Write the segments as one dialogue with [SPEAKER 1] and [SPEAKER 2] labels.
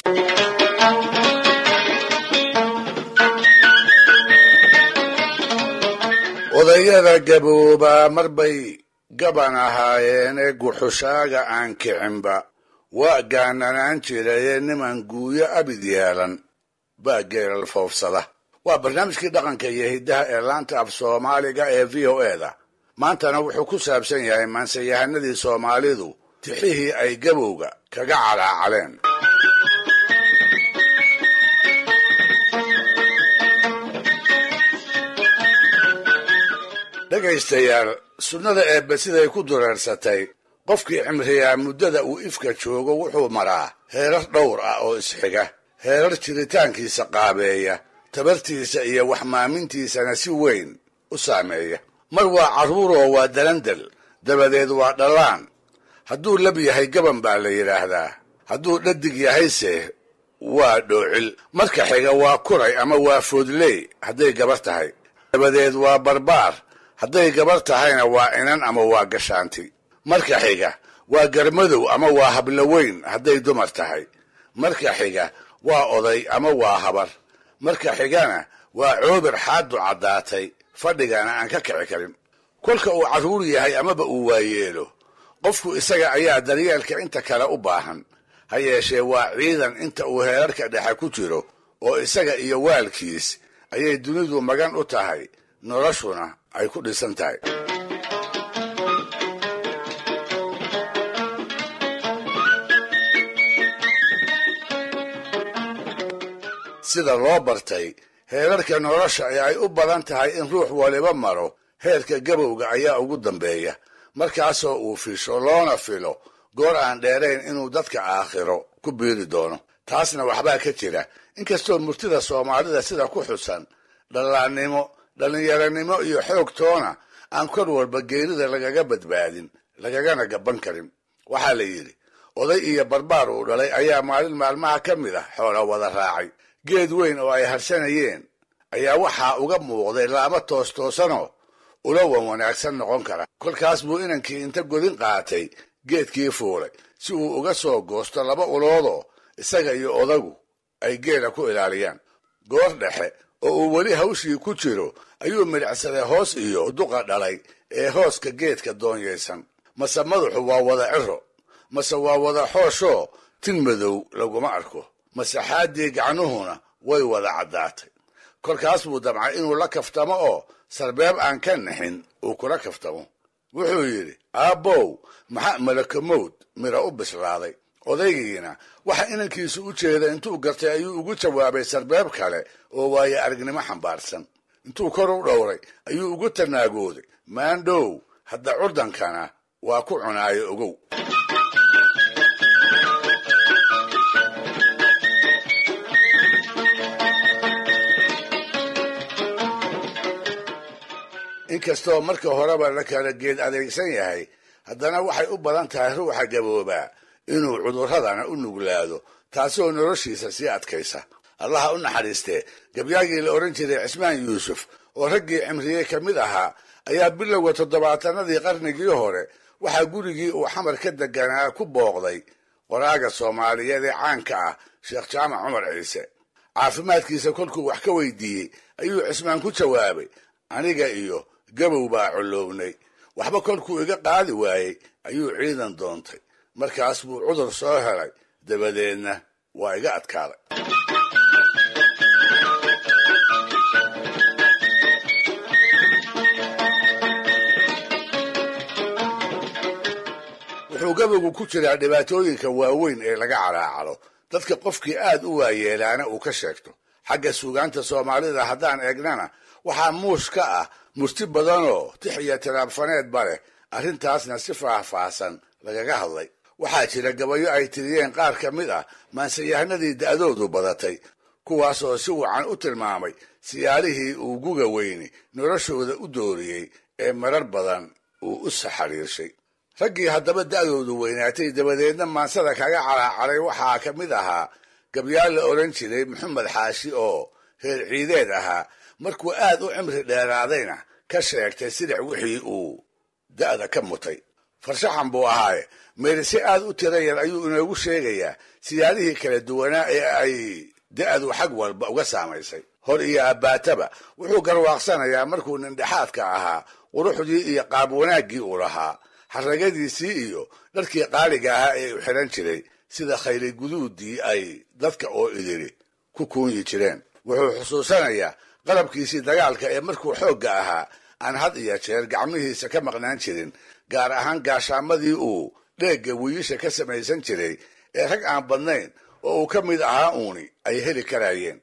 [SPEAKER 1] odayada gaboobaa marbay gaban ahaayeene guxushaaga aan kicinba waa gaananaan jiraye niman guuyo abid yeelan baa geelal foofsada waa barnaamijkii dhaqanka iyo hiddaha ee laanta af soomaaliga ee v o eda maantana wuxuu ku saabsan yahay maanseyahanadii soomaalidu tixihii ay gabowga kaga calaacaleen dhegaystayaal sunnada eebbe siday ku dureersatay qofkii cimriyaa muddada uu ifka joogo wuxuu maraa heerar dhowr ah oo isxiga heerar jiritaankiisa qaabeeya tabartiisa iyo waxmaamintiisana si weyn u saameeya mar waa carruuroo waa dalandal dabadeed waa dhallaan hadduu lab yahay gaban baa la yidhaahdaa hadduu dhadig yahayse waa dhoocil marka xiga waa kuray ama waa foodley hadday gabar tahay dabadeed waa barbaar hadday gabar tahayna waa inan ama waa gashaanti marka xiga waa garmadow ama waa habloweyn hadday dumar tahay marka xiga waa oday ama waa habar marka xigana waa coobir xaaddu caddaatay fadhigana aan ka kici karin kolka uu carruur yahay amaba uu waayeelo qofku isaga ayaa daryeelka inta kale u baahan ha yeeshee waa ciidan inta uu heerarka dhexe ku jiro oo isaga iyo waalkiis ayay dunidu magan u tahay noloshuna ay ku dhisan tahay sida loo bartay heerarka nolosha ee ay u badan tahay in ruux waliba maro heerka gabowga ayaa ugu dambeeya markaasoo uu fisho loona filo goor aan dheerayn inuu dadka aakhiro ku biiri doono taasna waxbaa ka jira inkastoo murtida soomaalida sida ku xusan dhallaannimo dhallinyaranimo iyo xoog toona aan kor walba geerida lagaga badbaadin lagagana gaban karin waxaa la yidhi oday iyo barbaar uu dhalay ayaa maalin maalmaha ka mid ah xoola wada raacay geed weyn oo ay harsanayeen ayaa waxaa uga muuqday laama toostoosanoo ula wan wanaagsan noqon kara kolkaas buu inankii inta godin qaatay geedkii fuulay si uu uga soo goosto laba uloodoo isaga iyo odagu ay geela ku ilaaliyaan goor dhexe oo uu weli hawshii ku jiro ayuu midhacsaday hoos iyo duqa dhalay ee hooska geedka doonyaysan mase madaxu waa wada ciro mase waa wada xooshoo tin madow laguma arko masaxaaddii gacnuhuna way wada caddaatay kolkaas buu damcay inuu la kaftamo oo sarbeeb aan ka nixin uu kula kaftamo wuxuu yidhi aabbow maxaa malakamowd mira u bislaaday odaygiina waxa inankiisu u jeeda intuu gartay ayuu ugu jawaabay sarbeeb kale oo waaye aragnimo xambaarsan intuu kor u dhowray ayuu ugu tanaagooday maandhow hadda curdankana waa ku cunaayo ogow inkastoo marka horeba la kala geed adeegsan yahay haddana waxay u badan tahay ruuxa gaboobaa inuu cudurradana u nuglaado taasoo noloshiisa sii adkaysa allaha u naxariistee gabyaagii la odhan jiray cismaan yuusuf oo raggii cimriyey ka mid ahaa ayaa bilowga toddobaatanadii qarnigii hore waxaa gurigii uu xamar ka deganaa ku booqday qoraaga soomaaliyeed ee caanka ah sheekh jaamac cumar ciise caafimaadkiisa kolkuu wax ka weydiiyey ayuu cismaan ku jawaabay aniga iyo gabow baa collownay waxba kolkuu iga qaadi waayey ayuu ciidan doontay markaas buu cudur soo helay dabadeedna waa iga adkaaday wuxuu gabowgu ku jiraa dhibaatooyinka waaweyn ee laga calaacalo dadka qofkii aad u waayeelaana uu ka sheegto xagga suugaanta soomaalida haddaan eegnana waxaa muush ka ah murti badanoo tix iyo tiraabfaneedba leh arrintaasna si faahfaahsan lagaga hadlay waxaa jira gabayo ay tiriyeen qaar ka mid ah maansayahanadii da'doodu badatay kuwaas oo si wacan u tilmaamay siyaalihii uu guga weyni noloshooda u dooriyey ee marar badan uu u saxariirshay raggii haddaba da'doodu weynaatay dabadeedna maansada kaga calaacaray waxaa ka mid ahaa gabyaal la odhan jiray maxamed xaashi oo reer ciideed ahaa markuu aad u cimri dheeraadayna ka sheegtay sidac wixii uu da'da ka mutay farshaxan buu ahaaye meerise aad u tira yar ayuu inoogu sheegayaa siyaadihii kala duwanaa ee ay da-du xag walba uga saamaysay hor iyo abbaataba wuxuu garwaaqsanayaa markuu nindhexaadka ahaa quruxdii iyo qaab wanaaggii uu lahaa xaragadiisii iyo dharkii qaaliga ahaa ee u xidhan jiray sida khayli guduudii ay dadka oo idiri ku kuunyi jireen wuxuu xusuusanayaa qalabkiisii dagaalka ee markuu xoogga ahaa aan had iyo jeer gacmihiisa ka maqnaan jirin gaar ahaan gaashaamadii uu dheegga wiiisha ka samaysan jiray ee rag aan badnayn oo uu ka mid ahaa uuni ay heli karaayeen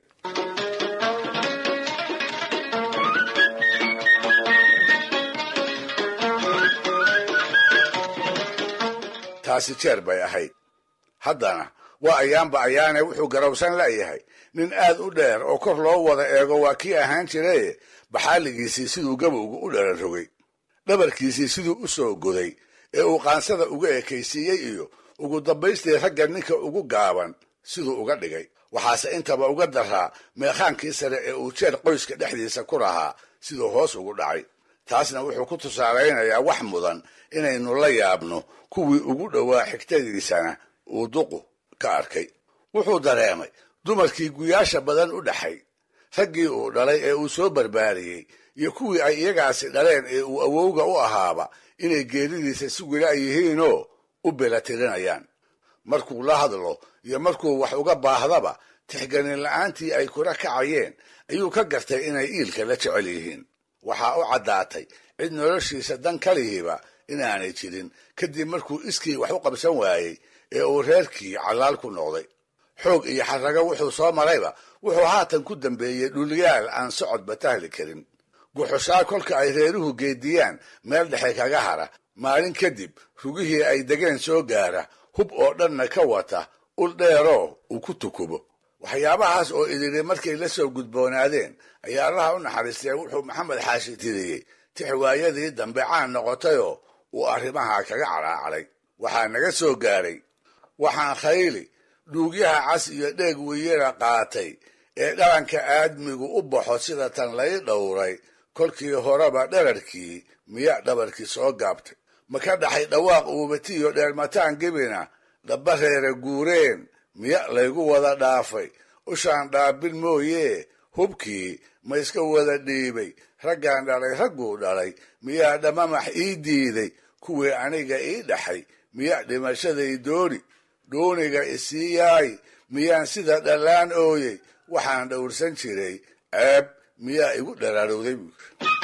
[SPEAKER 1] taasi jeer bay ahayd haddana waa ayaanba ayaane wuxuu garowsan la'yahay nin aad u dheer oo kor loo wada eego waa kii ahaan jiraye baxaaligiisii siduu gabowga u dhalan rogay dhabarkiisii siduu u soo goday ee uu qaansada uga ekaysiiyey iyo ugu dambaystii ragga ninka ugu gaaban siduu uga dhigay waxaase intaba uga daraa meekhaankii sare ee uu jeer qoyska dhexdiisa ku lahaa siduu hoos ugu dhacay taasna wuxuu ku tusaalaynayaa wax mudan inaynu la yaabno kuwii ugu dhowaa xigtadiisana uu duqu ka arkay wuxuu dareemay dumarkii guyaasha badan u dhaxay raggii uu dhalay ee uu soo barbaariyey iyo kuwii ay iyagaasi dhaleen ee uu awowga u ahaaba inay geeridiisa si wila yihiinoo u belatirinayaan markuu la hadlo iyo markuu wax uga baahdaba tixganin la'aantii ay kula kacayeen ayuu ka gartay inay iilka la jecel yihiin waxaa u caddaatay cid noloshiisa dan kalihiiba inaanay jirin kadib markuu iskii wax u qabsan waayey ee uu reerkii callaal ku noqday xoog iyo xarrago wuxuu soo marayba wuxuu haatan ku dambeeyey dhulyaal aan socodba tahli karin guxushaa kolka ay reeruhu geediyaan meel dhexe kaga hara maalin kadib rugihii ay degeen soo gaara hub oo dhanna ka wata ul dheeroo uu ku tukubo waxyaabahaas oo idiri markay la soo gudboonaadeen ayaa allaha u naxariistee wuxuu maxamed xaashi tiriyey tixwaayadii dambe caan noqotayoo uu arrimaha kaga calaacalay waxaa naga soo gaaray waxaan khayli dhuugyaha cas iyo dheeg weyara qaatay ee dhalanka aadmigu u baxo sida tan lay dhowray kolkii horeba dherarkii miya dhabarkii soo gaabtay ma ka dhaxay dhawaaq uubatiyo dheermataan gebina dhaba reere guureen miya laygu wada dhaafay ushaan dhaabin mooyee hubkii ma iska wada dhiibay raggaan dhalay ragguu dhalay miyaa dhamamax ii diiday kuwii aniga ii dhaxay miya dhimashaday dooni dooniga isii yaay miyaan sida dhallaan ooyey waxaan dhowrsan jiray ceeb miyaa igu dharaarowday buur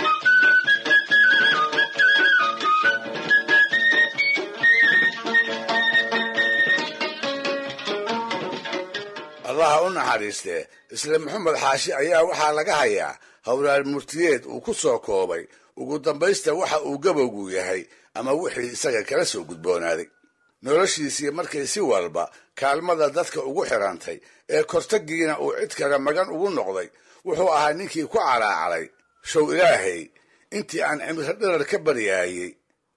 [SPEAKER 1] allaha u naxariistee isla maxamed xaashi ayaa waxaa laga hayaa howlaal murtiyeed uu ku soo koobay ugu dambaysta waxa uu gabowgu yahay ama wixii isaga kala soo gudboonaaday noloshiisii markay si walba kaalmada dadka ugu xidhantay ee kortagiina uu cid kale magan ugu noqday wuxuu ahaa ninkii ku calaacalay show ilaahay intii aan cimro dhirar ka baryaayey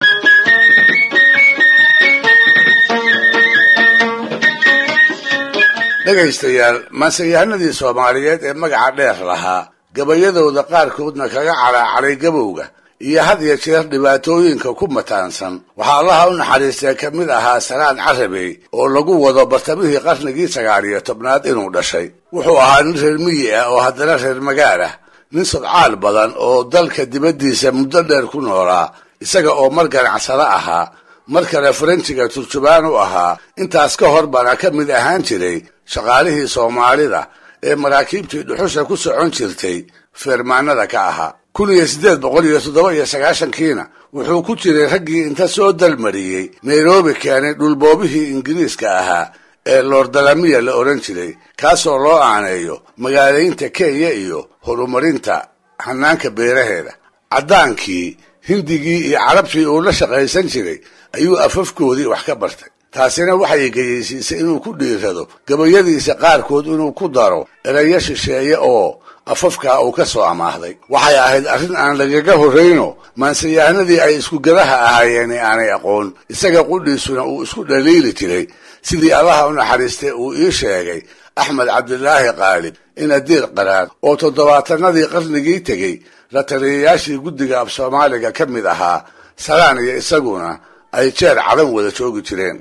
[SPEAKER 1] dhegaystayaal maanseyahanadii soomaaliyeed ee magaca dheer lahaa gabayadooda qaarkoodna kaga calaacalay gabowga iyo had iyo jeer dhibaatooyinka ku mataansan waxaa allaha u naxariistee ka mid ahaa salaan carabey oo lagu wado bartamihii qarnigii sagaal iyo tobnaad inuu dhashay wuxuu ahaa nin reer miyi ah oo haddana reer magaal ah nin sodcaal badan oo dalka dibaddiisa muddo dheer ku noolaa isaga oo mar ganacsado ahaa mar kale faranjiga turjubaan u ahaa intaas ka hor bana ka mid ahaan jiray shaqaalihii soomaalida ee maraakiibtii dhuxusha ku socon jirtay feermaanada ka ahaa kun iyo siddeed boqol iyo toddoba iyo sagaashankiina wuxuu ku jiray raggii inta soo dalmariyey nairobi keenay dhulboobihii ingiriiska ahaa ee loordalamiya la odhan jiray kaasoo loo aaneeyo magaalaynta kenya iyo horumarinta hanaanka beeraheeda caddaankii hindigii iyo carabtii uu la shaqaysan jiray ayuu afafkoodii wax ka bartay taasina waxay geyeysiisay inuu ku dhiirado gabayadiisa qaarkood inuu ku daro erayo shisheeye oo afafkaa uu ka soo amaahday waxay ahayd arrin aan lagaga horrayno maansayahanadii ay isku gadaha ahaayeen aanay aqoon isaga qudhiisuna uu isku dhaliili jiray sidii allaha u naxariistay uu ii sheegay axmed cabdilaahi qaalib inadiir qaraar oo toddobaatanadii qarnigii tegey la taliyayaashii guddiga af soomaaliga ka mid ahaa salaan iyo isaguna ay jeer cadan wada joogi jireen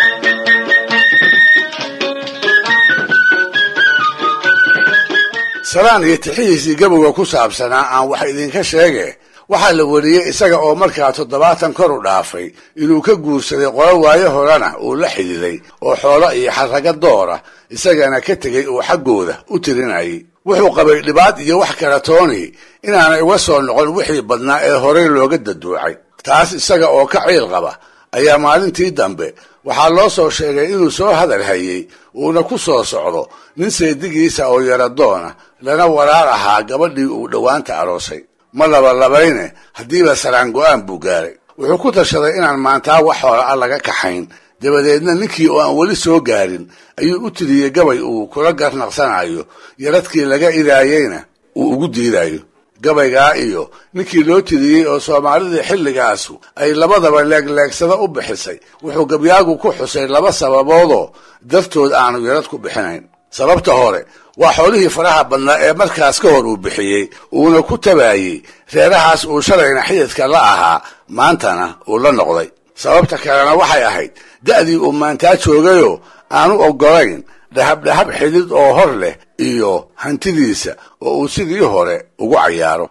[SPEAKER 1] salaan iyo tixihiisii gabowga ku saabsanaa aan wax idinka sheege waxaa la wariyey isaga oo markaa toddobaatan kor u dhaafay inuu ka guursaday qolo waayo horena uu la xididay oo xoolo iyo xarraga doora isagana ka tegay uu xaggooda u tirinayay wuxuu qabay dhibaad iyo wax kala tooni inaanay uga soo noqon wixii badnaa ee horey looga daduucay taas isaga oo ka ciil qaba ayaa maalintii dambe waxaa loo soo sheegay inuu soo hadal hayey uuna ku soo socdo nin seedigiisa oo yaradoona lana waraar ahaa gabadhii uu dhowaanta aroosay ma labalabayne haddiiba saraan go-aan buu gaaray wuxuu ku tashaday inaan maantaa wax hoola a laga kaxayn dabadeedna ninkii oo aan weli soo gaarin ayuu u tiriyey gabay uu kula garnaqsanayo yaradkii laga idaayeyna uu ugu diidayo gabaygaa iyo ninkii loo tiriyey oo soomaalidii xilligaasu ay labadaba leegleegsada u bixisay wuxuu gabyaagu ku xusay laba sababoodoo dartood aanu yarad ku bixinayn sababta hore waa xoolihii faraha badnaa ee markaas ka hor uu bixiyey uuna ku tabaayey reerahaas uu shalayna xididka la ahaa maantana uu la noqday sababta kalena waxay ahayd da'dii uu maantaa joogayoo aanu oggolayn dhahabdhahab xidid oo hor leh iyo hantidiisa oo uu sidii hore ugu cayaaro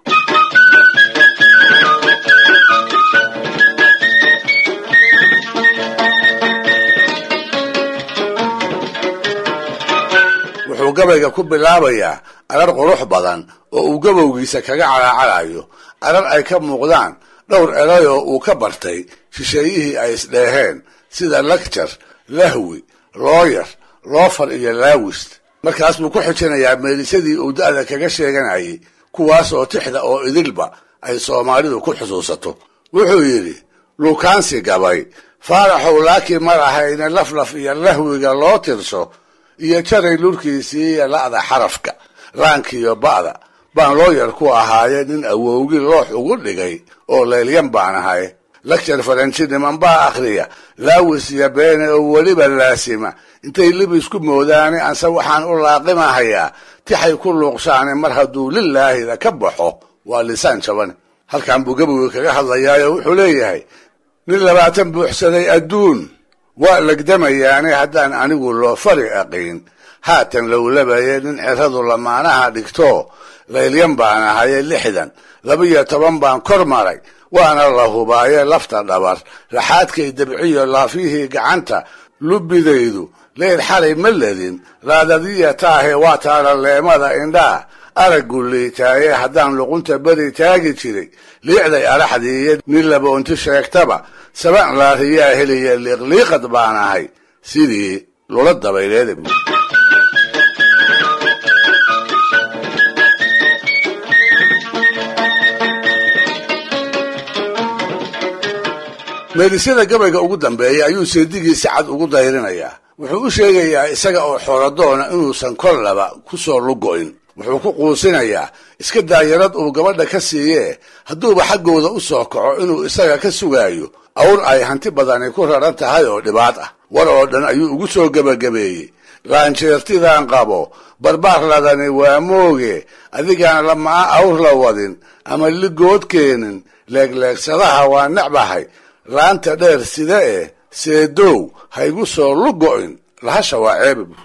[SPEAKER 1] wuxuu gabayga ku bilaabayaa arar qurux badan oo uu gabowgiisa kaga calaacalayo arar ay ka muuqdaan dhowr erayoo uu ka bartay shisheeyihii ay isdheeheen sida lagjar lahwi looyar loofar iyo laawist markaas buu ku xijinayaa meelisadii uu da'da kaga sheeganayay kuwaas oo tixda oo idilba ay soomaalidu ku xusuusato wuxuu yidhi luukaansi gabay faaraxow laakiin mar ahayna laflaf iyo lahwiga loo tirso iyo jaray lurkiisii iyo la'da xarafka laankiiyo ba'da baan looyar ku ahaaye nin awowgi loox ugu dhigay oo leelyan baan ahay lagjar faranji niman baa akhriya laawis iyo beene oo weliba laasima intay lib isku moodaane anse waxaan u laaqimahayaa tixay ku luuqsaane mar hadduu lilaahida ka baxo waa lisaan jabane halkan buu gabogi kaga hadlayaayo wuxuu leeyahay nin labaatan buuxsaday adduun waa legdamayaane haddaan anigu loo fari aqiin haatan lowlabaye nin ceradu lamaanaha dhigto laylyan baan ahaye lixdan laba-iyo toban baan kor maray waana la hubaaye lafta dhabar laxaadkay dabciyo laafyihii gacanta lubbidaydu leyl xalay ma ledin raadadiya taahe waa taana leemada indhaa araggu liitaaye haddaan luqunta beri taagi jiray liicday araxdiiyo nin laboonti sheegtaba saban laariyaa heliya liiqliiqad baan ahay sidii lula dabayleeda bu meelisyada gabayga ugu dambeeya ayuu seedigii si cad ugu dayrinayaa wuxuu u sheegayaa isaga oo xooladoona inuusan kollaba ku soo lugo'in wuxuu ku quusinayaa iska daayarad uu gabadha ka siiyee hadduuba xaggooda u soo kaco inuu isaga ka sugaayo awr ay hanti badani ku raran tahay oo dhibaad ah war oo dhan ayuu ugu soo gebagabeeyey laanjeertidaan qabo barbaar ladani waa mooge adigaan lamaa awr la wadin ama ligood keenin leegleegsadaha waa necbahay laanta dheer sida eh seedow haygu soo lugo'in lahasha waa ceeba bu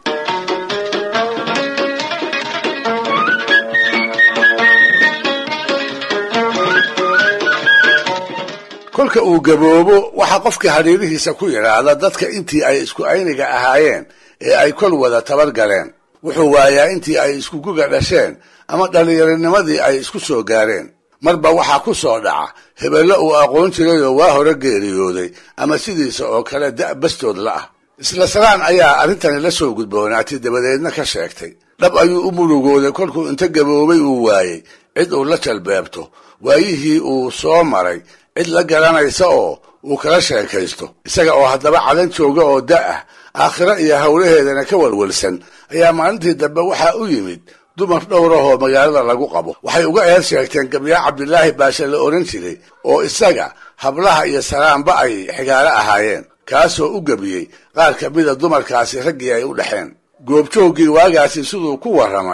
[SPEAKER 1] kolka uu gaboobo waxaa qofka hadhiirihiisa ku yidhaahda dadka intii ay isku ayniga ahaayeen ee ay kol wada tabar galeen wuxuu waayaa intii ay iskuguga dhasheen ama dhallinyaronimadii ay isku soo gaareen marba waxaa ku soo dhaca hebello uu aqoon jirayoo waa hore geeriyooday ama sidiisa oo kale da' bastood la ah isla salaan ayaa arrintani la soo gudboonaatay dabadeedna ka sheegtay dhab ayuu u murugooday kolkuu inta gaboobay uu waayey cid uu la jalbeebto waayihii uu soo maray cid la garanaysa oo uu kala sheekaysto isaga oo haddaba cadan jooga oo da' ah aakhiro iyo howlaheedana ka walwalsan ayaa maalintii dambe waxaa u yimid dumar dhowrahoo magaalada lagu qabo waxay uga eer sheegteen gabyaa cabdilaahi baashe la ohan jiray oo isaga hablaha iyo salaanba ay xigaalo ahaayeen kaasoo u gebiyey qaar ka mida dumarkaasi raggii ay u dhexeen goobjooggii waagaasi siduu ku warramay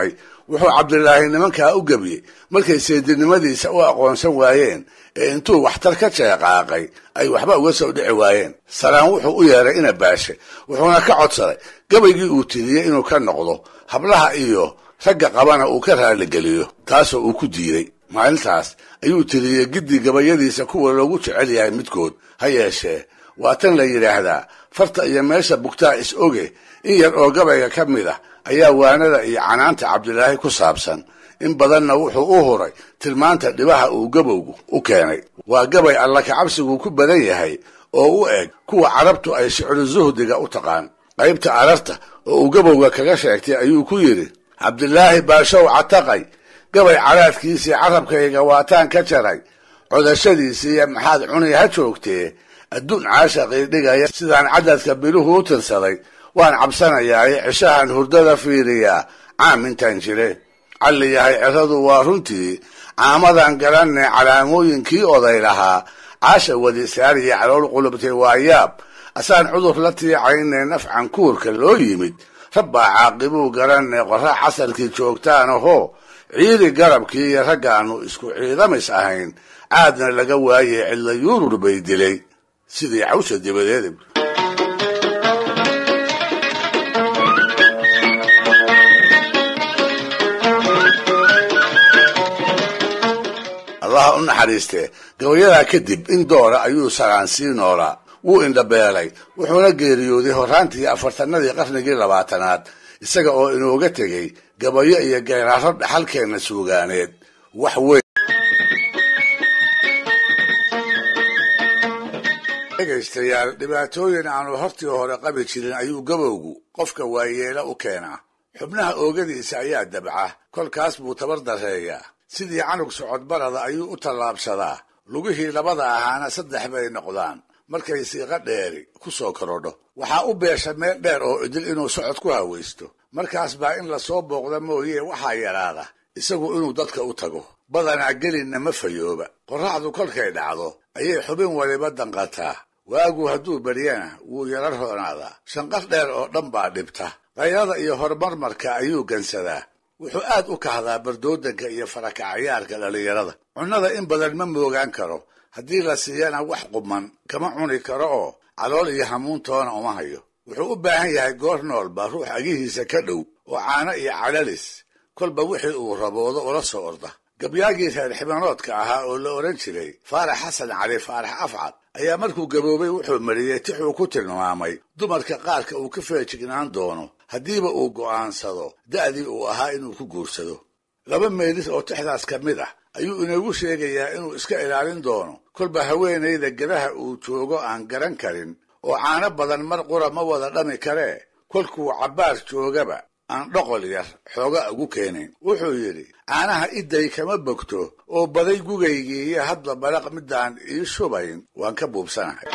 [SPEAKER 1] wuxuu cabdilaahi nimankaa u gebiyey markay seedinimadiisa u aqoonsan waayeen ee intuu waxtar ka jeeqaaqay ay waxba uga soo dhici waayeen salaan wuxuu u yeeray ina baashe wuxuuna ka codsaday gabaygii uu tiriyey inuu ka noqdo hablaha iyo ragga qabana uu ka raaligeliyo taasoo uu ku diiday maalintaas ayuu tiriyey giddi gabayadiisa kuwa loogu jecel yahay midkood ha yeeshee waa tan la yidhaahdaa farta iyo meesha bugtaa is oge in yar oo gabayga ka mid ah ayaa waanada iyo canaanta cabdilaahi ku saabsan in badanna wuxuu u huray tilmaanta dhibaha uu gabowgu u keenay waa gabay alla kacabsigu ku badan yahay oo u eg kuwa carabtu ay shicru suhdiga u taqaan qaybta ararta oo uu gabowga kaga sheegtay ayuu ku yidhi cabdilaahi baashow cataqay gabay caraadkiisii carabkayga waataan ka jaray codashadiisiiyo maxaad cunay ha joogtee adduun caashaqii dhigaya sidaan cadadka biluhu u tirsaday waan cabsanayaaye cishahan hurdada fiiriyaa caam intaan jire calli yahay ciradu waa runtii caamadan garanne calaamooyinkii oday lahaa caasha wadisaariya calool qulubtay waa yaab asaan cudur la tiicayne nafcan kuurka loo yimid rabbaa caaqibuu garanne qorra casarkii joogtaan ahoo ciidi garabkii iyo raggaannu isku ciidamis ahayn caadna laga waayey cidla yuurur bay dilay sidii cawsha dibadeeda allaha u naxariistee gabayadaa kadib in doora ayuu salaan sii noolaa wuu indhabeelay wuxuuna geeriyooday horraantii afartanadii qarnigii labaatanaad isaga oo inooga tegey gabayo iyo geeraaro dhaxalkeenna suugaaneed wax weyn dhegaystayaal dhibaatooyin aanu hortii hore qabi jirin ayuu gabowgu qofka waayeela u keenaa xubnaha oogadiisa ayaa dabca kolkaas buu tabar dareeyaa sidii canug socodbarada ayuu u tallaabsadaa lugihii labada ahaana saddex bay noqdaan markay siiqa dheeri ku soo korodho waxaa u beesha meel dheer oo idil inuu socod ku hawaysto markaas baa in lasoo booqda mooyee waxaa yaraada isagu inuu dadka u tago badanaa gelinna ma fayooba qorraxdu kolkay dhacdo ayay xubin waliba danqataa waagu hadduu beryana wuu yara roonaadaa shanqar dheer oo dhan baa dhibta kayrada iyo horumarmarka ayuu gansadaa wuxuu aad u kahdaa bardoodanka iyo farakacayaarka dhallinyarada cunnada in badan ma moogaan karo haddii la siiyana wax quman kama cuni karo oo calool iyo hamuuntoona uma hayo wuxuu u baahan yahay goor noolba ruux agihiisa ka dhow oo caano iyo calalis kolba wixii uu raboodo ula soo orda gabyaagii reer xibanoodka ahaa oo la odhan jiray faarax xasan cali faarax afcad ayaa markuu gaboobay wuxuu mariyey tixuu ku tilmaamay dumarka qaarka uu ka feejignaan doono haddiiba uu go'aansado da'dii uu ahaa inuu ku guursado laba meelis oo tixdaas ka mid ah ayuu inoogu sheegayaa inuu iska ilaalin doono kolba haweenayda gadaha uu joogo aan garan karin oo caano badan mar qura ma wada dhami karee kolkuu cabbaar joogaba aan dhoqol yar xooga ugu keenayn wuxuu yidhi caanaha idday kama bogto oo baday gugaygii iyo hadba balaq midaan ii shubayn waan ka buubsanahay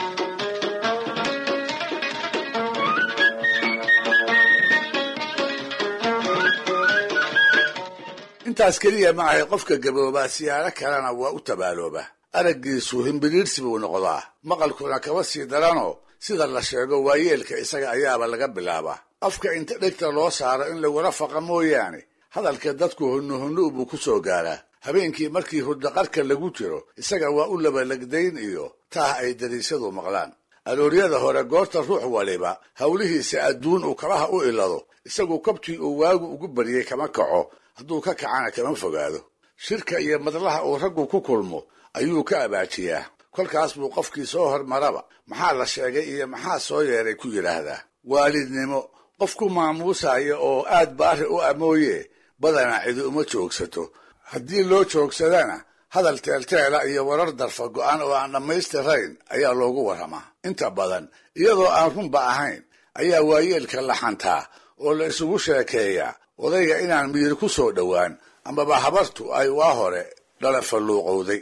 [SPEAKER 1] intaas keliya ma ahay qofka gaboobaa siyaaro kalena waa u tabaalooba araggiisu himbiriirsi buu noqdaa maqalkuna kaba sii daranoo sida la sheego waayeelka isaga ayaaba laga bilaabaa afka inta dhegta loo saaro in lagula faqa mooyaane hadalka dadku hunnuhunnu buu ku soo gaaraa habeenkii markii hurdaqarka lagu jiro isaga waa u labalagdayn iyo taah ay dariisyadu maqlaan alooryada hore goorta ruux waliba howlihiisa adduun uu kabaha u ilado isagu kabtii uu waagu ugu baryey kama kaco hadduu ka kacana kama fogaado shirka iyo madlaha uu raggu ku kulmo ayuu ka abaajiyaa kolkaas buu qofkii soo hormaraba maxaa la sheegay iyo maxaa soo yeeray ku yidhaahdaa waalidnimo qof ku maamuusaya oo aad baari u amooye badanaa cidi uma joogsato haddii loo joogsadana hadal teelteela iyo warar darfa go'an oo aan dhammaystirayn ayaa loogu warramaa inta badan iyadoo aan runba ahayn ayaa waayeelka la xantaa oo la isugu sheekeeyaa odayga inaan miyir ku soo dhowaan amaba habartu ay waa hore dhala falluuqowday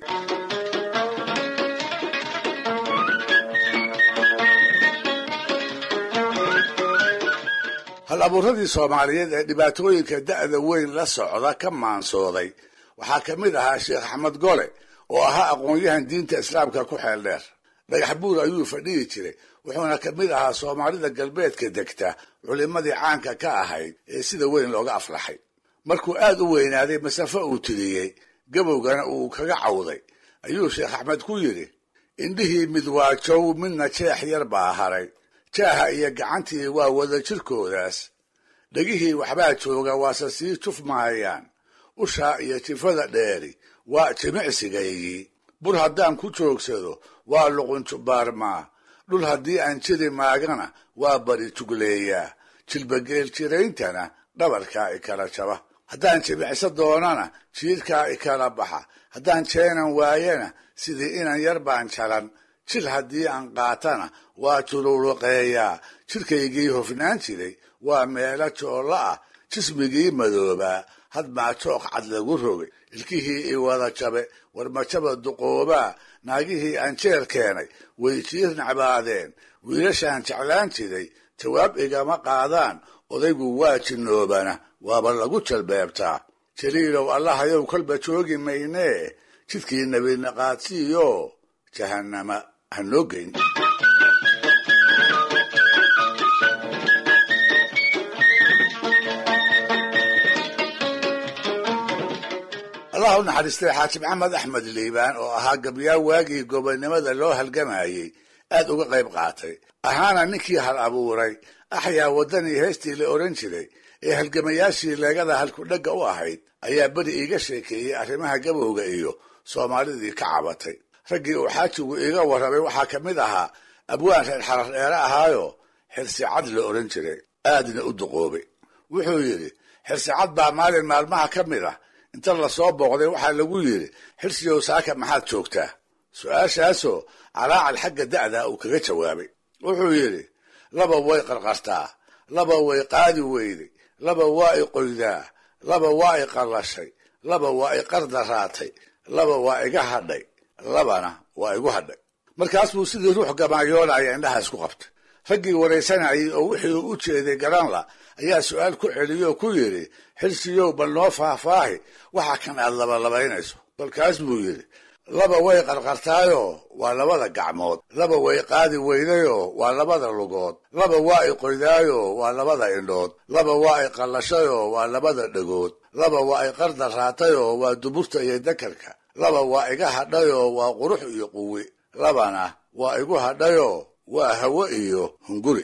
[SPEAKER 1] hal abuuradii soomaaliyeed ee dhibaatooyinka da'da weyn la socda ka maansooday waxaa ka mid ahaa sheekh axmed gole oo ahaa aqoon-yahan diinta islaamka ku xeel dheer dhagax buur ayuu fadhiyi jiray wuxuuna ka mid ahaa soomaalida galbeedka degta culimmadii caanka ka ahayd ee sida weyn looga aflaxay markuu aad u weynaaday masafo uu tiriyey gabowgana uu kaga cawday ayuu sheekh axmed ku yidhi indhihii mid waa jow midna jeex yar baa haray jaaha iyo gacantii waa wada jirkoodaas dhegihii waxbaa jooga waase sii juf mahayaan ushaa iyo jifada dheeri waa jimicsigaygii bur haddaan ku joogsado waa luqunjubaarmaa dhul haddii aan jiri maagana waa bari jugleeyaa jilbageel jirayntana dhabarkaa ikala jaba haddaan jimicso doonana jiirkaa ikala baxa haddaan jeenan waayana sidii inan yar baan jalan jil haddii aan qaatana waa juluuluqeeyaa jirkaygii hofnaan jiray waa meelo joollo ah jismigii madoobaa hadmaa jooq cad lagu rogay ilkihii i wada jabe warmajaba duqoobaa naagihii aan jeer keenay way jiir nacbaadeen wiilashaan jeclaan jiray jawaab igama qaadaan odaygu waa jinnoobana waaba lagu jalbeebtaa jaliilow allahayow kolba joogi maynee jidkii nebinaqaadsiiyo jahannama ha noo geyn allah u naxariistay xaaji maxamed axmed liibaan oo ahaa gabyaa waagii gobonnimada loo halgamayey aad uga qayb qaatay ahaana ninkii hal abuuray axyaa waddanii heestii la odhan jiray ee halgamayaashii leegada halkudhegga u ahayd ayaa beri iiga sheekeeyey arrimaha gabowga iyo soomaalidii ka cabatay raggii uu xaajigu iiga warramay waxaa ka mid ahaa abwaan reer xarar dheere ahaayo xirsicad la odhan jiray aadna u duqoobay wuxuu yidhi xirsicad baa maalin maalmaha ka mid ah inta lasoo booqday waxaa lagu yidhi xirsiyow saaka maxaad joogtaa su-aashaasoo calaacal xagga da'da uu kaga jawaabay wuxuu yidhi laba way qarqartaa laba way qaadi weyday laba waa i qoydaa laba waa i qallashay laba waa i qardaraatay laba waa iga hadhay labana waa igu hadhay markaas buu sidii ruux gamaayoonaya indhaha isku qabtay raggii waraysanayay oo wixii u jeeday garanla ayaa su-aal ku celiyoo ku yidhi xirsiyow bal noo faahfaahi waxa kan aad labalabaynayso kolkaas buu yidhi laba way qarqartaayoo waa labada gacmood laba way qaadi weydayoo waa labada lugood laba waa i qoydaayoo waa labada indhood laba waa i qallashayoo waa labada dhegood laba waa i qardaraatayoo waa duburta iyo dakarka laba waa iga hadhayoo waa qurux iyo quwi labana waa igu hadhayoo waa hawo iyo hunguri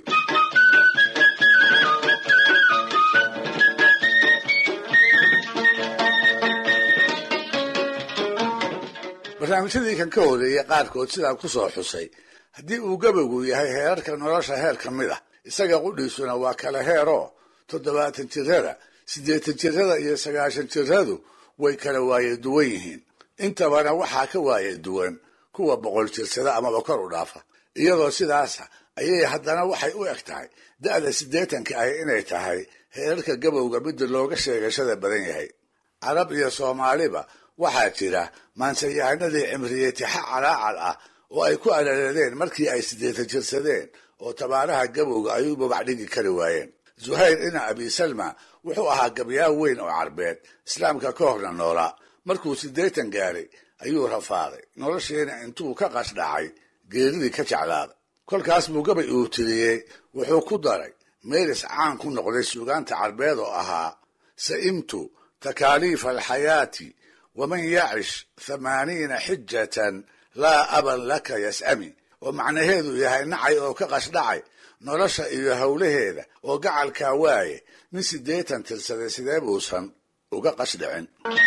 [SPEAKER 1] barnaamijyadii kan ka horeeyey qaarkood sidaan ku soo xusay haddii uu gabowgu yahay heerarka nolosha heer ka mid ah isaga qudhiisuna waa kala heeroo toddobaatan jirada siddeetan jirada iyo sagaashan jiradu way kala waaye duwan yihiin intabana waxaa ka waaye duwan kuwa boqol jirsada amaba kor u dhaafa iyadoo sidaasa ayay haddana waxay u eg tahay da'da siddeetanka ahi inay tahay heerarka gabowga midda looga sheegashada badan yahay carab iyo soomaaliba waxaa jira maansayahanadii cimriyey tixa calaacal ah oo ay ku alaladeen markii ay siddeetan jirsadeen oo tabaaraha gabowga ay u babac dhigi kari waayeen zuhayr ina abi salma wuxuu ahaa gabyaa weyn oo carbeed islaamka ka horna noolaa markuu siddeetan gaaray ayuu rafaaday noloshiina intuu ka qashdhacay geeridii ka jeclaaday kolkaas buu gabay uu tiriyey wuxuu ku daray meelis caan ku noqday suugaanta carbeed oo ahaa sa'imtu takaaliifa alxayaati waman yacish thamaaniina xijatan laa aban laka yas'ami oo macnaheedu yahay nacay oo ka qashdhacay nolosha iyo howlaheeda oo gacalkaa waaye nin siddeetan tirsaday sidee buusan uga qashdhicin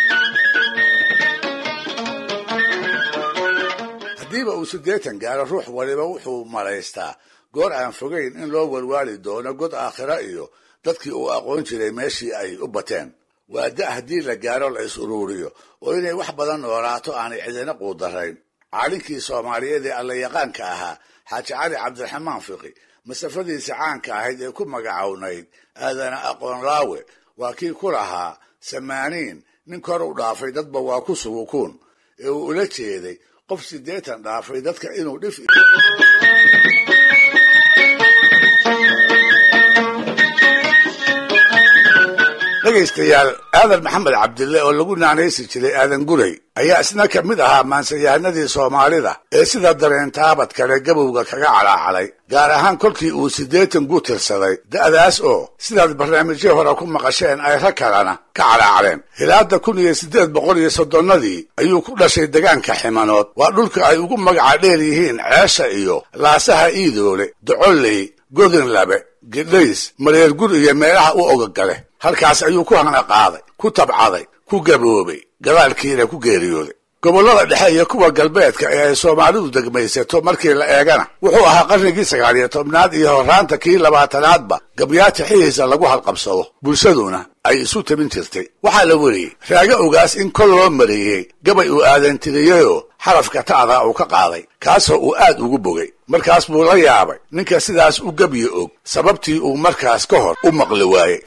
[SPEAKER 1] haddiiba uu siddeetan gaaro ruux waliba wuxuu malaystaa goor aan fogayn in loo walwaali doono god aakhira iyo dadkii uu aqoon jiray meeshii ay u bateen waa da haddii la gaaro la is uruuriyo oo inay wax badan noolaato aanay cidina quudarayn caalinkii soomaaliyeed ee allayaqaanka ahaa xaaji cali cabdiraxmaan fiqi masafadiisa caanka ahayd ee ku magacownayd aadana aqoon laawe waa kii ku lahaa samaaniin nin kor u dhaafay dadba waa ku sugukuun ee uu ula jeeday qof siddeetan dhaafay dadka inuu dhif dhegaystayaal aadan maxamed cabdille oo lagu naanaysi jiray aadan guray ayaa isna ka mid ahaa maansayahanadii soomaalida ee sida dareentaabad kale gabowga kaga calaacalay gaar ahaan kolkii uu siddeetan gu tirsaday da'daas oo sidaad barnaamijyo hore ku maqasheen ay rag kalena ka calaacaleen hilaada kun iyo siddeed boqol iyo soddonnadii ayuu ku dhashay degaanka ximanood waa dhulka ay ugu magaca dheer yihiin ceesha iyo laasaha iidoole docolley godinlabe gidhays mareergur iyo meelaha u ogagale halkaas ayuu ku hana qaaday ku tabcaday ku gaboobay gadaalkiina ku geeriyooday gobollada dhexe iyo kuwa galbeedka ee ay soomaalidu degmaysato markii la eegana wuxuu ahaa qarnigii sagaal iyo tobnaad iyo horraanta kii labaatanaadba gabyaata xihiisa lagu halqabsado bulshaduna ay isu tabin jirtay waxaa la weriyey raaga ogaas in kol loo mariyey gabay uu aadantiriyeyoo xarafka ta'da uu ka qaaday kaasoo uu aad ugu bogay markaas buu la yaabay ninka sidaas u gebyo og sababtii uu markaas ka hor u maqli waayey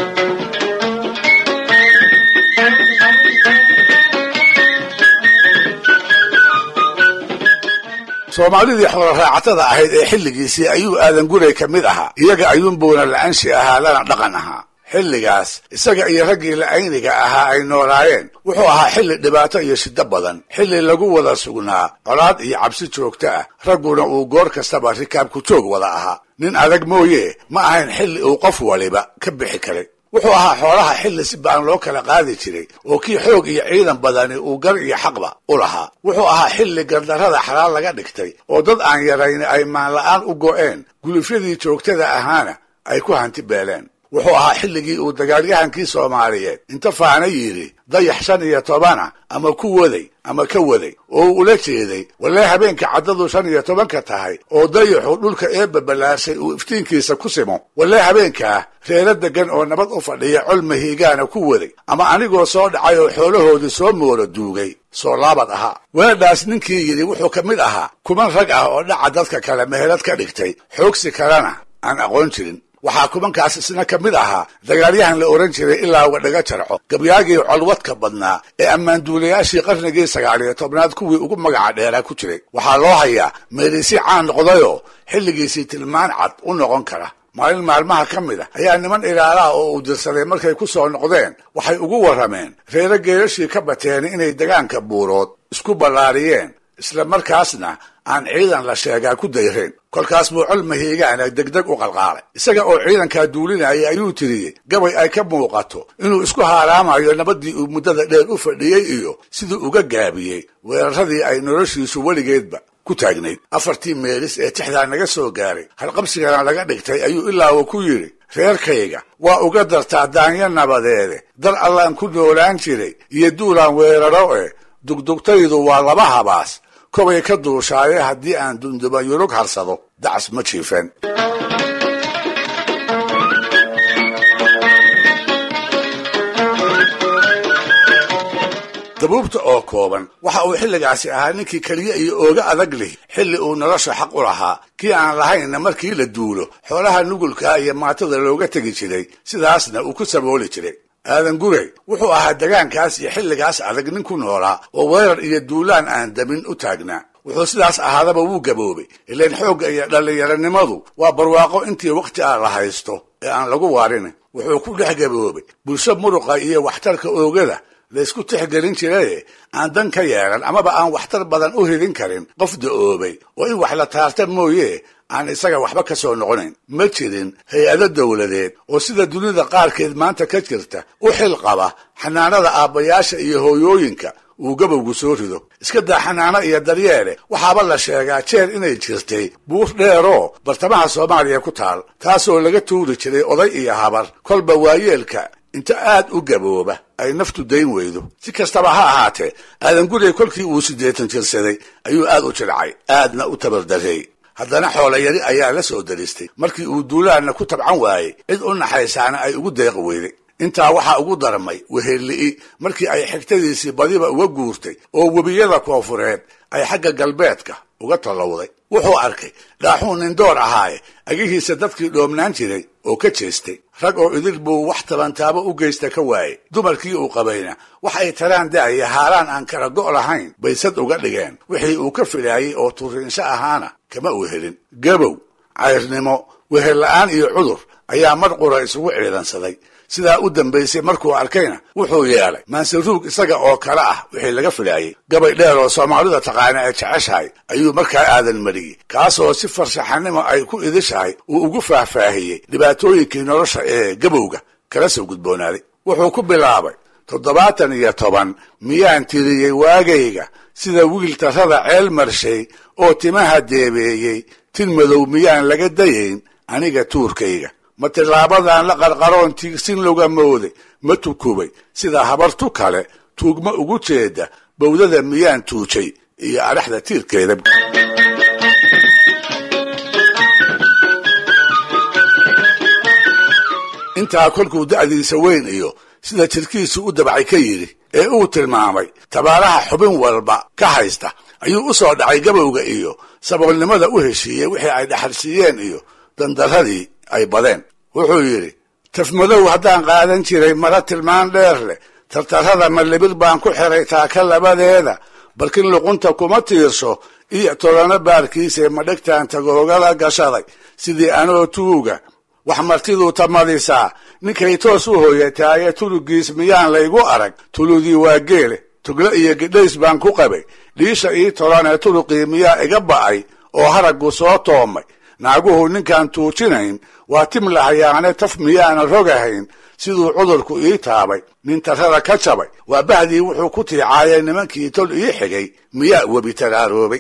[SPEAKER 1] soomaalidii xooloraacatada ahayd ee xilligiisii ayuu aadan guray ka mid ahaa iyaga ayuunbuuna la-anshi ahaa lana dhaqan ahaa xilligaas isaga iyo raggii la-ayniga ahaa ay noolaayeen wuxuu ahaa xilli dhibaato iyo shiddo badan xilli lagu wada sugnaa colaad iyo cabsi joogto ah ragguna uu goor kastaba rikaabku joog wada ahaa nin adag mooye ma ahayn xilli uu qof waliba ka bixi karay wuxuu ahaa xoolaha xilli si baan loo kala qaadi jiray oo kii xoog iyo ciidan badani uu gar iyo xaqba u lahaa wuxuu ahaa xilli gardarrada xalaal laga dhigtay oo dad aan yarayn ay maanla'aan u go'een gulufyadii joogtada ahaana ay ku hanti beeleen wuxuu ahaa xilligii uu dagaalyahankii soomaaliyeed inta faana yidhi dayax shan iyo tobana ama ku waday ama ka waday oo uu ula jeeday walee habeenka caddadu shan iyo tobanka tahay oo dayaxu dhulka eebba ballaashay uu iftiinkiisa ku simo walee habeenkaa reero deggan oo nabad u fadhiya col mahiigaana ku waday ama anigoo soo dhacay oo xoolahoodii soo moolo duugay soo laabad ahaa weedhaas ninkii yidhi wuxuu ka mid ahaa kuman rag ah oo dhaca dadka kale meherad ka dhigtay xoogsi kalena aan aqoon jirin waxaa kumankaas isna ka mid ahaa dagaalyahan la ohan jiray ilaa uga dhaga jarco gabyaagii colwadka badnaa ee ammaanduulayaashii qarnigii sagaal iyo tobnaad kuwii ugu magaca dheeraa ku jiray waxaa loo hayaa meelisi caan noqdayoo xilligiisii tilmaan cad u noqon kara maalin maalmaha ka mid a ayaa niman ilaalaha oo uu dirsaday markay ku soo noqdeen waxay ugu warrameen reero geerashii ka bateen inay degaanka buurood isku ballaariyeen isla markaasna aan ciidan la sheegaa ku dayreen kolkaas buu col mahiigaana degdeg u qalqaalay isaga oo ciidankaa duulinayay ayuu tiriyey gabay ay ka muuqato inuu isku haaraamayo nabaddii uu muddada dheer u fadhiyey iyo siduu uga gaabiyey weeraradii ay noloshiisu weligeedba ku taagnayd afartii meelis ee tixdaa naga soo gaaray halqabsigana laga dhigtay ayuu ilaawa ku yidhi reerkayga waa uga dartaa daanyo nabadeede dar allaan ku noolaan jiray iyo duulaan weeraro eh dugdugtaydu waa laba habaas kobay ka duushaaye haddii aan dunduba yurug harsado dacas ma jiifeen dabuubta oo kooban waxa uu xilligaasi ahaa ninkii keliya iyo ooga adag lih xilli uu nolosha xaq u lahaa kii aan lahaynna markii la duulo xoolaha nugulkaa iyo maatada looga tegi jiray sidaasna uu ku sabooli jiray aadan gurey wuxuu ahaa degaankaas iyo xilligaas adag nin ku noolaa oo weerar iyo duulaan aan damin u taagnaa wuxuu sidaas ahaadaba wuu gaboobay ilaan xoogga iyo dhallinyaronimadu waa barwaaqo intii wakhti ah la haysto ee aan lagu waarin wuxuu ku dhex gaboobay bulsho muruqa iyo waxtarka oogada laysku tixgelin jiraye aan dan ka yeelan amaba aan waxtar badan u hidin karin qof da-oobay oo in wax la taarta mooye aan isaga waxba ka soo noqonayn ma jirin hay-ado dowladeed oo sida dunida qaarkeed maanta ka jirta u xil qaba xanaanada aabbayaasha iyo hooyooyinka uu gabowgu soo rido iska daa xanaano iyo daryeele waxaaba la sheegaa jeer inay jirtay buur dheeroo bartamaha soomaaliya ku taal taasoo laga tuuri jiray oday iyo habar kolba waayeelka inta aad u gabooba ay naftu dayn weydo si kastaba ha ahaatee aadan guriga kolkii uu siddeetan jirsaday ayuu aad u jilcay aadna u tabardareey haddana xoolayari ayaa la soo daristay markii uu duulaanna ku tabcan waayey cid u naxaysaana ay ugu deeqi weyday intaa waxaa ugu darmay wehelli'i markii ay xigtadiisii badiba uga guurtay oo webiyada koofureed ay xagga galbeedka uga tallowday wuxuu arkay dhaaxuun nindoor ahaaye agihiisa dadkii dhoomnaan jiray oo ka jeestay rag oo idil buu wax tabantaabo u geysta ka waayey dumarkii uu qabayna wax ay taraan da'aya haaraan aan kala go' lahayn bay sad uga dhigeen wixii uu ka filaayey oo turiinsho ahaana kama uu helin gabow cayrnimo wehel la'aan iyo cudur ayaa mar qura isugu ciidansaday sidaa u dambaysay markuu arkayna wuxuu yeelay maansaruug isaga oo kale ah wixii laga filaayey gabay dheer oo soomaalida taqaana ee jeceshahay ayuu markaa aadan mariyey kaasoo si farshaxanimo ay ku idishahay uu ugu faahfaahiyey dhibaatooyinkii nolosha ee gabowga kala soo gudboonaaday wuxuu ku bilaabay toddobaatan iyo toban miyaan tiriyey waagayga sida wiil tarrada ceel marshay oo timaha deebeeyey tin madow miyaan laga dayayn aniga tuurkayga ma tilaabadan la qarqaroon tiigsin loga mooday ma tukubay sida habartu kale tuugma ugu jeeda bawdada miyaan tuujay iyo adhaxda tiirkeeda intaa kolkuu da'diisa weyn iyo sida jirkiisu u dabcay ka yidhi ee uu tilmaamay tabaalaha xubin walba ka haysta ayuu u soo dhacay gabowga iyo saboolnimada u heshiiyey wixii ay dhaxalsiiyeen iyo dandaradii ay badeen wuxuu yidhi tafmadow haddaan qaadan jiray mara tilmaan dheer leh tartarrada malibir baan ku xiray taaka labadeeda balkin luqunta kuma tiirso iyo tolano baarkiisee madhegtaan tagoogala gashaday sidii anoo tuuga wax martiduu tamadisaa ninkay toos u hooyataaye tulugiis miyaan laygu arag tuludii waa geele tuglo iyo gidhays baan ku qabay dhiisha ii tolanee tuluqii miyaa iga ba'ay oo haraggu soo toomay naaguhu ninkaan tuujinayn waa tim lahayaane taf miyaana rogahayn siduu cudurku ii taabay nin tarrada ka jabay waa bahdii wuxuu ku tiicaayay nimankii tol ii xigay miyaa webi taraaroobay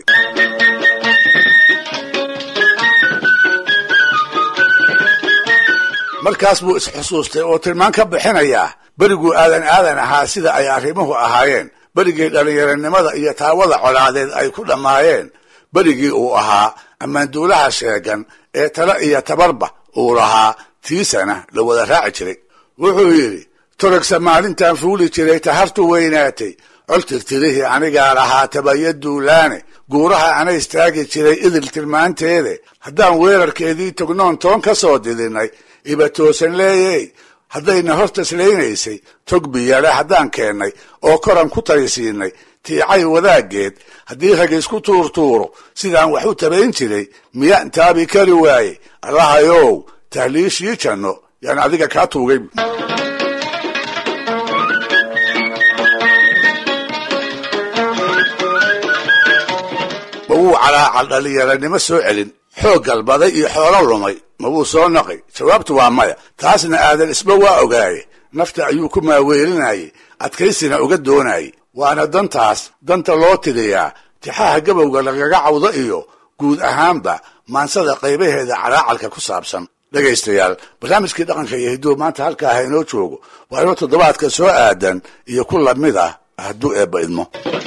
[SPEAKER 1] markaas buu isxusuustay oo tilmaan ka bixinayaa beriguu aadan aadan ahaa sida ay arrimuhu ahaayeen berigii dhallinyaranimada iyo taawada colaadeed ay ku dhammaayeen berigii uu ahaa ammaanduulaha sheegan ee tala iyo tabarba uu lahaa tiisana la wada raaci jiray wuxuu yidhi torogsa maalintan fuuli jiray tahartu weynaatay col tirtirihii anigaa lahaa tabaya duulaane guuraha ana istaagi jiray idil tilmaanteede haddaan weerarkeedii tognoon toon ka soo didinay iba toosan leeyey haddayna hortaslaynaysay tog biyale haddaan keennay oo koran ku taysiinay tiicay wadaaggeed haddii rag isku tuurtuuro sidaan wax u tabayn jiray miyaan taabi kari waaye allahayow tahliishii janno yaan adiga kaa tuugay ma wuu calaacal dhallinyaranimo soo celin xoog galbaday iyo xoolo lumay ma wuu soo naqay jawaabtu waa maya taasna aadan isba waa ogaaye nafta ayuu ku maaweelinayay adkaysina uga doonayay waana dantaas danta loo tiriyaa tixaha gabowga lagaga cawdo iyo guud ahaanba maansada qaybaheeda calaacalka ku saabsan dhegaystayaal barnaamijkii dhaqanka iyo hidduu maanta halkaa ha inoo joogo waa inoo toddobaadka soo aadan iyo ku lamid ah hadduu eebba idmo